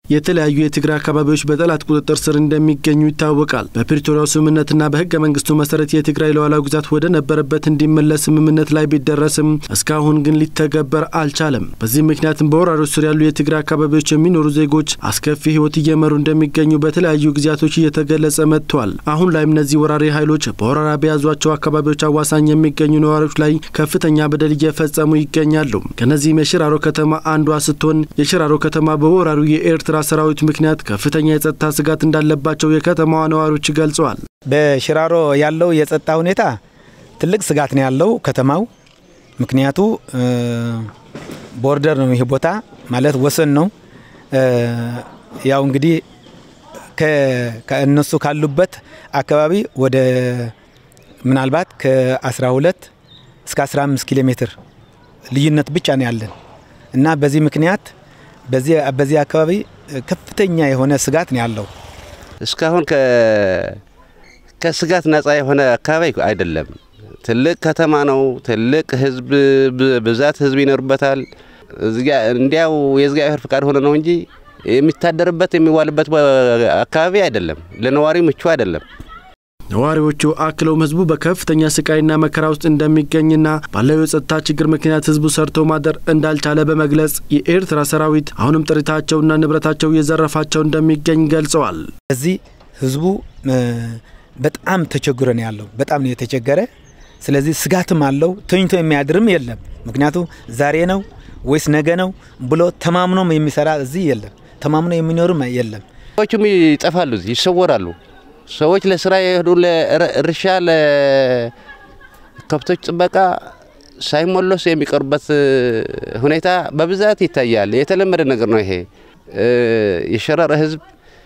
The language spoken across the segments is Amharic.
የተለያዩ የትግራይ አካባቢዎች በጠላት ቁጥጥር ስር እንደሚገኙ ይታወቃል። በፕሪቶሪያው ስምምነትና በህገ መንግስቱ መሰረት የትግራይ ሉዓላዊ ግዛት ወደ ነበረበት እንዲመለስ ስምምነት ላይ ቢደረስም እስካሁን ግን ሊተገበር አልቻለም። በዚህ ምክንያትም በወራሪዎች ስር ያሉ የትግራይ አካባቢዎች የሚኖሩ ዜጎች አስከፊ ህይወት እየመሩ እንደሚገኙ በተለያዩ ጊዜያቶች እየተገለጸ መጥቷል። አሁን ላይም እነዚህ ወራሪ ኃይሎች በወረራ በያዟቸው አካባቢዎች አዋሳኝ የሚገኙ ነዋሪዎች ላይ ከፍተኛ በደል እየፈጸሙ ይገኛሉ። ከነዚህም የሽራሮ ከተማ አንዷ ስትሆን የሽራሮ ከተማ በወራሪው የኤርትራ ሰራዊት ምክንያት ከፍተኛ የጸጥታ ስጋት እንዳለባቸው የከተማዋ ነዋሪዎች ገልጸዋል። በሽራሮ ያለው የጸጥታ ሁኔታ ትልቅ ስጋት ነው ያለው ከተማው። ምክንያቱ ቦርደር ነው፣ ይህ ቦታ ማለት ወሰን ነው። ያው እንግዲህ ከእነሱ ካሉበት አካባቢ ወደ ምናልባት ከ12 እስከ 15 ኪሎ ሜትር ልዩነት ብቻ ነው ያለን እና በዚህ ምክንያት በዚህ አካባቢ ከፍተኛ የሆነ ስጋት ነው ያለው። እስካሁን ከስጋት ነጻ የሆነ አካባቢ አይደለም። ትልቅ ከተማ ነው። ትልቅ ህዝብ ብዛት ህዝብ ይኖርበታል። እንዲያው የእግዚአብሔር ፍቃድ ሆነ ነው እንጂ የሚታደርበት የሚዋልበት አካባቢ አይደለም። ለነዋሪ ምቹ አይደለም። ነዋሪዎቹ አክለውም ህዝቡ በከፍተኛ ስቃይና መከራ ውስጥ እንደሚገኝና ባለው የጸጥታ ችግር ምክንያት ህዝቡ ሰርቶ ማደር እንዳልቻለ በመግለጽ የኤርትራ ሰራዊት አሁንም ጥሪታቸውና ንብረታቸው እየዘረፋቸው እንደሚገኝ ገልጸዋል። እዚህ ህዝቡ በጣም ተቸግሮ ነው ያለው። በጣም ነው የተቸገረ። ስለዚህ ስጋትም አለው። ተኝቶ የሚያድርም የለም። ምክንያቱ ዛሬ ነው ወይስ ነገ ነው ብሎ ተማምኖም የሚሰራ እዚህ የለም። ተማምኖ የሚኖርም የለም። ሰዎችም ይጠፋሉ፣ ይሰወራሉ። ሰዎች ለስራ የሄዱ ለእርሻ፣ ለከብቶች ጥበቃ ሳይሞለሱ የሚቀሩበት ሁኔታ በብዛት ይታያል። የተለመደ ነገር ነው ይሄ። የሸረረ ህዝብ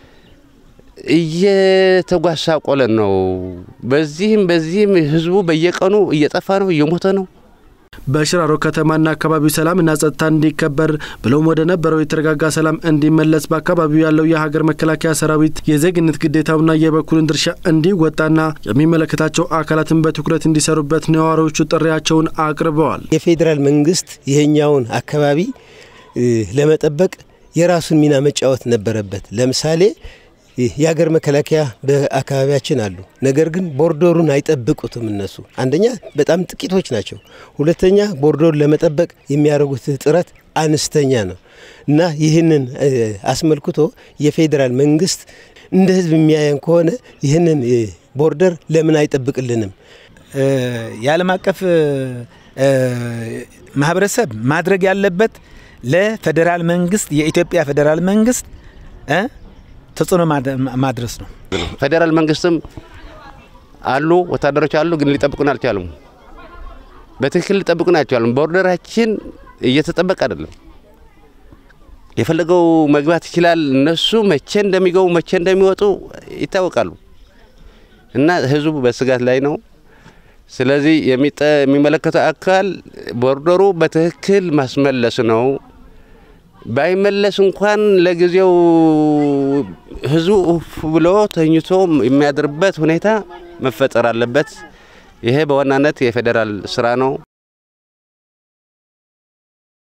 እየተጓሳቆለ ነው። በዚህም በዚህም ህዝቡ በየቀኑ እየጠፋ ነው፣ እየሞተ ነው። በሽራሮ ከተማና አካባቢው ሰላምና ጸጥታ እንዲከበር ብለውም ወደ ነበረው የተረጋጋ ሰላም እንዲመለስ በአካባቢው ያለው የሀገር መከላከያ ሰራዊት የዜግነት ግዴታውና የበኩልን ድርሻ እንዲወጣና የሚመለከታቸው አካላትን በትኩረት እንዲሰሩበት ነዋሪዎቹ ጥሪያቸውን አቅርበዋል። የፌዴራል መንግስት ይሄኛውን አካባቢ ለመጠበቅ የራሱን ሚና መጫወት ነበረበት። ለምሳሌ የሀገር መከላከያ በአካባቢያችን አሉ። ነገር ግን ቦርደሩን አይጠብቁትም። እነሱ አንደኛ በጣም ጥቂቶች ናቸው። ሁለተኛ ቦርደሩን ለመጠበቅ የሚያደርጉት ጥረት አነስተኛ ነው እና ይህንን አስመልክቶ የፌዴራል መንግስት እንደ ህዝብ የሚያየን ከሆነ ይህንን ቦርደር ለምን አይጠብቅልንም? የዓለም አቀፍ ማህበረሰብ ማድረግ ያለበት ለፌዴራል መንግስት የኢትዮጵያ ፌዴራል መንግስት ተጽዕኖ ማድረስ ነው። ፌዴራል መንግስትም አሉ ወታደሮች አሉ፣ ግን ሊጠብቁን አልቻሉም። በትክክል ሊጠብቁን አልቻሉም። ቦርደራችን እየተጠበቀ አይደለም። የፈለገው መግባት ይችላል። እነሱ መቼ እንደሚገቡ መቼ እንደሚወጡ ይታወቃሉ እና ህዝቡ በስጋት ላይ ነው። ስለዚህ የሚመለከተው አካል ቦርደሩ በትክክል ማስመለስ ነው። ባይመለስ እንኳን ለጊዜው ህዝቡ ኡፍ ብሎ ተኝቶ የሚያድርበት ሁኔታ መፈጠር አለበት። ይሄ በዋናነት የፌዴራል ስራ ነው።